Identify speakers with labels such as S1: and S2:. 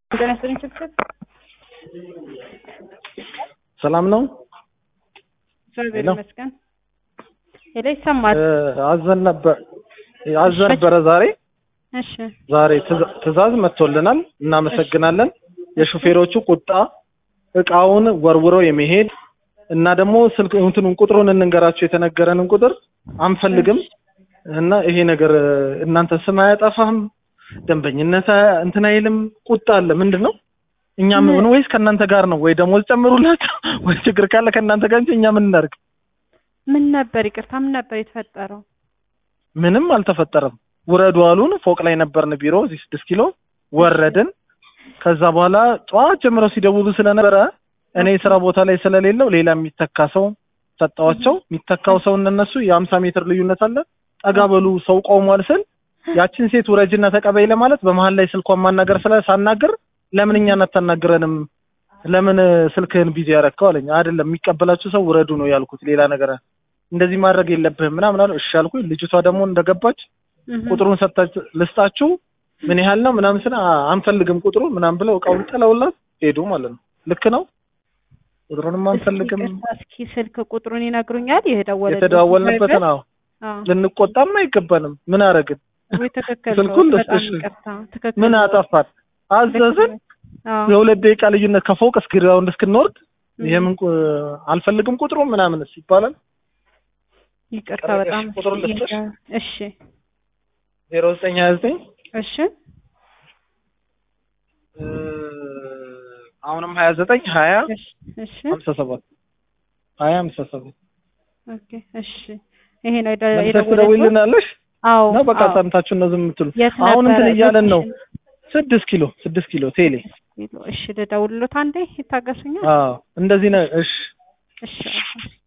S1: ጤና ይስጥልኝ ችግር
S2: ሰላም ነው።
S1: እግዚአብሔር
S2: ሄሎ።
S1: ይመስገን። ሄሎ ይሰማል።
S2: እ፣ አዘን ነበር አዘን ነበረ ዛሬ
S1: እሺ
S2: ዛሬ ትእዛ- ትእዛዝ መጥቶልናል። እናመሰግናለን። የሹፌሮቹ ቁጣ እቃውን ወርውረው የመሄድ እና ደግሞ ስልክ እንትኑን ቁጥሩን እንንገራቸው የተነገረንን ቁጥር አንፈልግም እና ይሄ ነገር እ፣ እናንተ ስም አያጠፋም፣ ደንበኝነት አ- እንትን አይልም። ቁጣ አለ። ምንድን ነው? እኛ ምን ወይስ ከእናንተ ጋር ነው ወይ ደሞዝ ጨምሩላቸው ወይ ችግር ካለ ከእናንተ ጋር እንጂ እኛ ምን እናድርግ?
S1: ምን ነበር ይቅርታ፣ ምን ነበር የተፈጠረው?
S2: ምንም አልተፈጠረም። ውረዱ አሉን። ፎቅ ላይ ነበርን ቢሮ እዚህ ስድስት ኪሎ ወረድን። ከዛ በኋላ ጠዋት ጀምረው ሲደውሉ ስለነበረ እኔ ስራ ቦታ ላይ ስለሌለው ሌላ የሚተካ ሰው ሰጠዋቸው። የሚተካው ሰው እነሱ የሀምሳ ሜትር ልዩነት አለ። ጠጋ በሉ ሰው ቆሟል ስል ያችን ሴት ውረጅና ተቀበይ ለማለት በመሀል ላይ ስልኳን ማናገር ስለ ሳናገር ለምን እኛን አታናግረንም? ለምን ስልክህን ቢዚ ያረከው አለኝ። አይደለም የሚቀበላችሁ ሰው ውረዱ ነው ያልኩት። ሌላ ነገር እንደዚህ ማድረግ የለብህም ምናምን አሉ። እሺ አልኩኝ። ልጅቷ ደግሞ እንደገባች
S1: እህ፣
S2: ቁጥሩን ሰጣች ልስጣችሁ ምን ያህል ነው ምናምን ስለ አንፈልግም ቁጥሩ ምናምን ብለው እቃውን ጥለውላት ሄዱ ማለት ነው። ልክ ነው። ቁጥሩንም አንፈልግም
S1: እስኪ ይቅርታ፣ እስኪ ስልክ ቁጥሩን ይነግሩኛል? የደወለ
S2: የተደዋወልንበትን አዎ ልንቆጣም አይገባንም። ምን አረግን?
S1: ወይ ትክክል ነው።
S2: ስልኩን
S1: በጣም
S2: ልስጥሽ።
S1: ይቅርታ፣ ትክክል
S2: ምን
S1: ነው።
S2: አጠፋን? አዘዝን።
S1: አዎ፣
S2: የሁለት ደቂቃ ልዩነት ከፎቅ እስከ ግራውንድ እስክንወርድ የምን ቁ- አልፈልግም ቁጥሩ ምናምንስ ይባላል።
S1: ይቅርታ
S2: ቀረሽ
S1: በጣም
S2: ቁጥሩን ልስጥሽ?
S1: እሺ፣
S2: ዜሮ ዘጠኝ ሀያ ዘጠኝ
S1: እሺ፣
S2: አሁንም ሀያ ዘጠኝ ሀያ
S1: እሺ፣ እሺ፣
S2: ሀምሳ ሰባት ሀያ ሀምሳ ሰባት
S1: ኦኬ፣ እሺ። ይሄ ነው የደ-
S2: መልሰሽ
S1: የደወለልኝ?
S2: ትደውይልናለሽ
S1: አዎ፣
S2: ነው በቃ
S1: አዎ።
S2: ሰምታችሁ ነው ዝም የምትሉ
S1: የት
S2: አሁን እንትን
S1: ነበረ?
S2: እያለን ነው
S1: ሎኬሽን?
S2: ስድስት ኪሎ ስድስት ኪሎ ቴሌ
S1: እሺ ልደውልሎት አንዴ ይታገሱኛል።
S2: አዎ እንደዚህ ነው እሺ
S1: እሺ